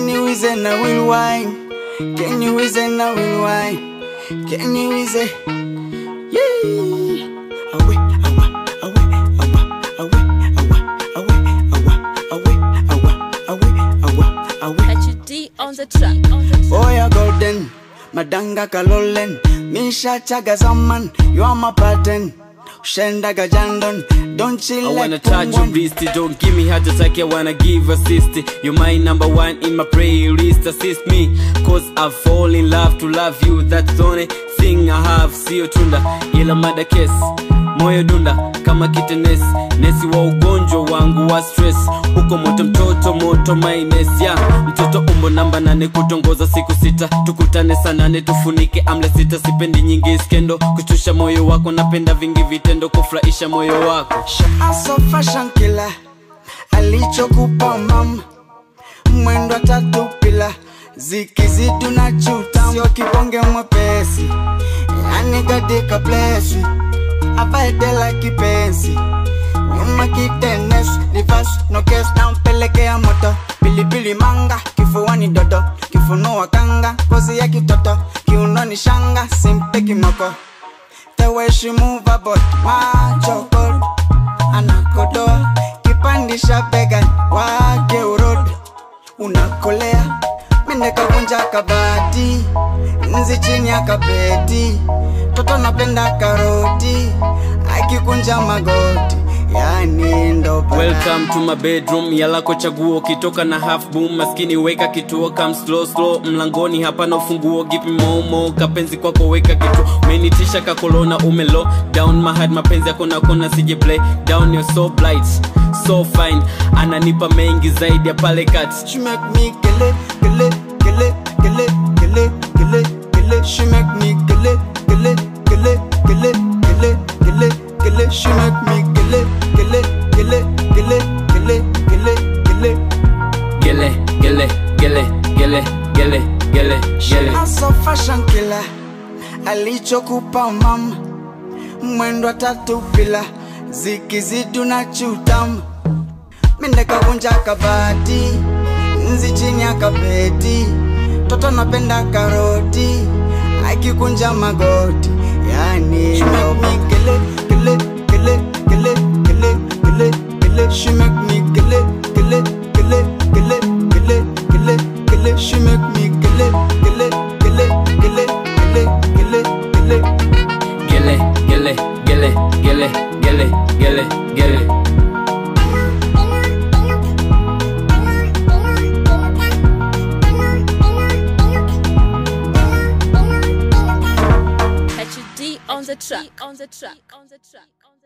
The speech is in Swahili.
Can you is and I will wine? Can you is and I will wine? Can you is it? Yeah. Awe, awa, awe, awa, awe, awa, awe, awa, awe, awe, awa, awe. HD on the track. Oya golden, madanga kalolen Misha chaga zaman, you are my pattern Ushenda gajandon, don't chill I like wanna touch your Pungwan. wrist, don't give me heart attack, I wanna give assist You're my number one in my playlist, assist me Cause I fall in love to love you, that's the only thing I have Sio tunda, ila mada kesi moyo dunda kama kitenesi nesi wa ugonjwa wangu wa stress uko moto mtoto moto maines ya mtoto umbo namba nane kutongoza siku sita tukutane saa nane tufunike amle sita sipendi nyingi skendo kushtusha moyo wako napenda vingi vitendo kufurahisha moyo wako Aso fashion killer alichokupa mama mwendo tatu pila zikizidu na chuta sio kibonge mwepesi yani katika plesi abaedela kipenzi nyuma kitenes reverse no case na mpelekea moto pilipili manga kifuani dodo kifunua kanga kozi ya kitoto kiunoni shanga simpe kimoko the way she move about macho cold anakodoa kipandisha bega wake urod unakolea mindekavunja kabati nzi chini ya kapeti toto napenda karoti akikunja magoti yani ndo bala. Welcome to my bedroom yalako chaguo kitoka na half boom maskini weka kituo kam slow slow mlangoni hapana ufunguo gipi momo kapenzi kwako weka kitu umenitisha kakolona umelo down mahad mapenzi yako na kona sije play down you're so blight so fine ananipa mengi zaidi ya pale kati She make me gele, gele, gele, gele, gele, gele, gele. She make me gele, gele, gele, gele, gele, gele, gele. She make me gele, gele, gele, gele, gele, gele, gele. gele gele gele gele gele gele gele Aso fashion killer alichokupa mama mwendo tatu pila zikizidu na chutamu mindekavunja kabati nzi chini ya kapeti toto napenda karoti akikunja magoti yani She make me gele, gele, gele, gele, gele, gele, gele. She make me gele, gele, gele, gele, gele, gele, gele. She make me gele, gele, gele, gele, gele, gele, gele. gele gele gele gele gele gele gele HD on the track. On the track. On the track.